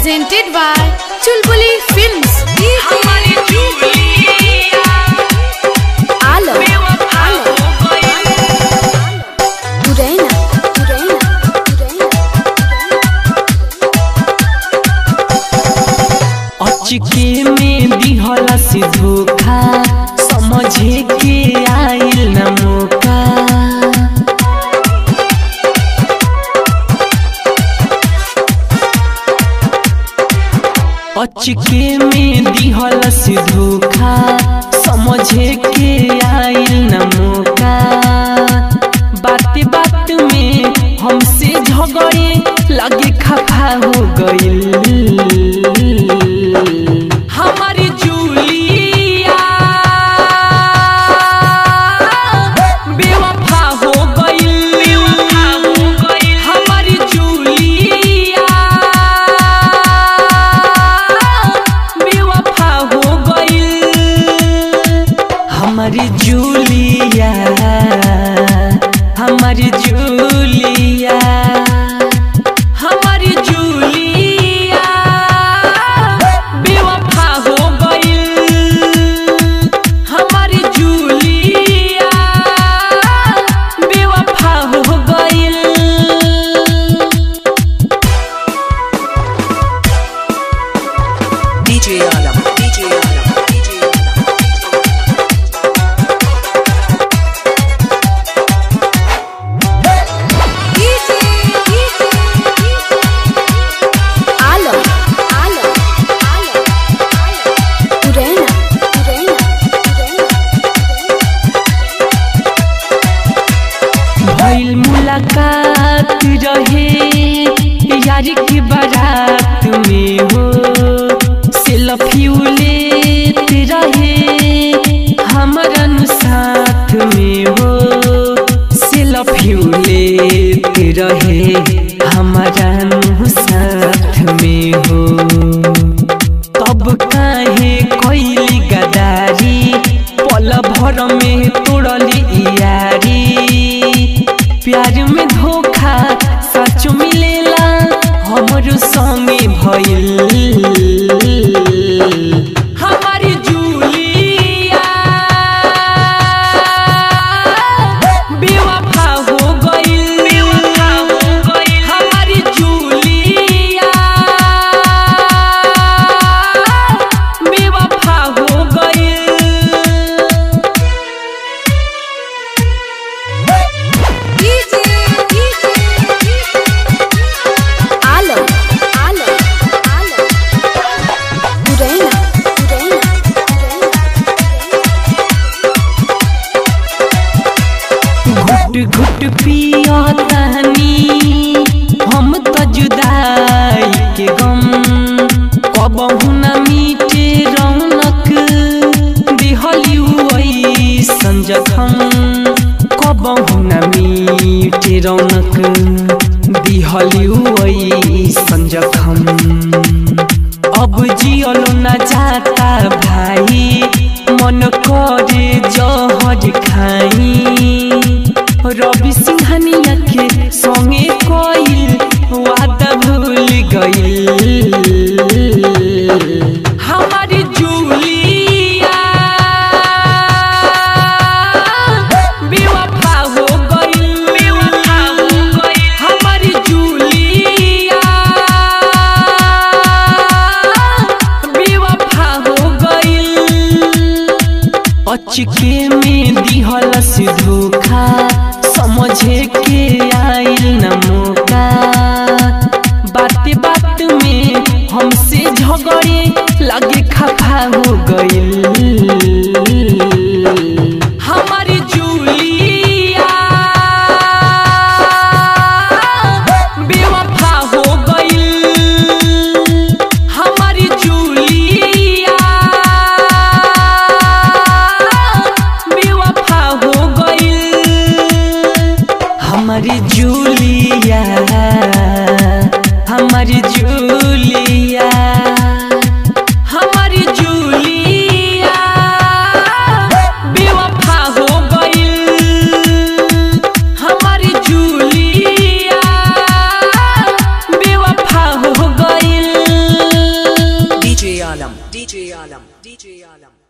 presented by Chulbuli Films. हमारी Julia Alo, बेवफा हो गई Urena, Urena, Urena. अचके में दिहला से धोखा समझे के आइल न मौका अचके में दिहला से धोखा समझे के आइल न मौका बात बात में हमसे झगड़े लगे खफा हो गइल हमारी जूलिया बेवफा हो गइल बेवफा हो गई हमारी जूलिया बेवफा हो गइल हमारी जूलिया हमारी जूलिया हमारी जूलिया बेवफा हो गइल हमारी जूलिया बेवफा हो गइल DJ Alam, DJ Alam, DJ Alam. Alo, Alo, Alo, Urena, Urena, Urena. भइल मुलाकात रहे यारी के बारात में हो सेल्फी लेत रहे हमरन साथ में हो सेल्फी लेत रहे हमरन साथ में हो तब काहे कैली गदारी पल भर में तोड़ली यारी प्यार में धोखा सच मिलेला हमरो संगे भइल हमारी जूलिया बेवफा हो गइल बेवफा हो गई हमारी जूलिया बेवफा हो गइल Alo, Alo, Alo. Urena, Urena, Urena. घुट घुट पिया तहनी हम त जुदाई के गम कबहु न मिटे रौनक दिहलिउ ऐसन जखम कबहु न मिटे रौनक दिहलिउ ऐसन जखम अब जियलो न जाता भाई मन करे जहर खाई रवि सिंघानिया के संगे कोइल वादा भूल गइल हमारी जूलिया बेवफा हो गइल बेवफा हो गई हमारी जूलिया बेवफा हो गइल अचके में दिहल से धोखा समझे के आइल न मौका बात बात में हमसे झगड़े लगे खफा हो गइल हमारी जूलिया बेवफा हो गइल हमारी जूलिया बेवफा हो गइल हमारी जूलिया हमारी जूलिया हमारी Julia Alam, DJ Alam, DJ Alam.